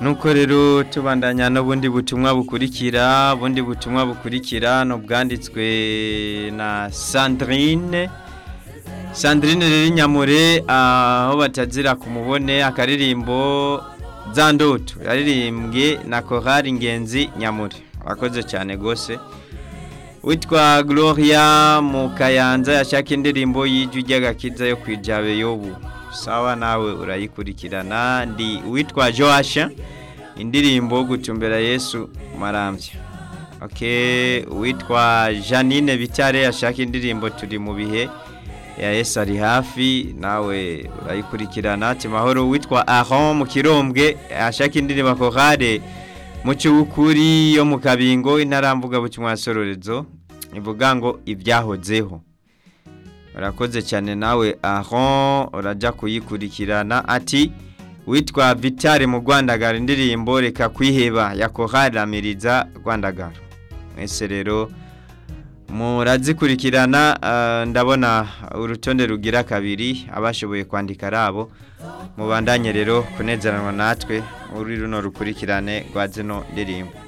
nuko rero tubandanya n'ubundi butumwa bukurikira bundi butumwa bukurikira ni ubwanditswe na sandrine sandrine rero inyamure aho batazira ku mubone akaririmbo za ndoto yaririmbwe na korari ingenzi nyamure akoze cyane rwose witwa gloria mu kayanza yashaka indirimbo y'ijwi ry'agakiza yo kwijabe yobu sawa nawe urayikurikirana ndi witwa joasha indirimbo gucumbera yesu marambya ok witwa janine bitare yashaka indirimbo turi mu bihe ya yesu ari hafi nawe urayikurikirana mahoro witwa aron mu kirombwe yashaka indirimbo akorare mu cy'ukuri yo mu kabingo inarambuga butumwa sororezo ivuga ngo ibyahozeho urakoze cyane nawe aron urajya kuyikurikirana ati witwa vitale mu rwandagara indirimbo reka kwiheba yakoharamiriza rwandagara mwese rero murazikurikirana ndabona urutonde rugira kabiri abashoboye kwandika arabo mubandanye rero kunezeranwa natwe muri runo rukurikirane rwa zino ndirimbo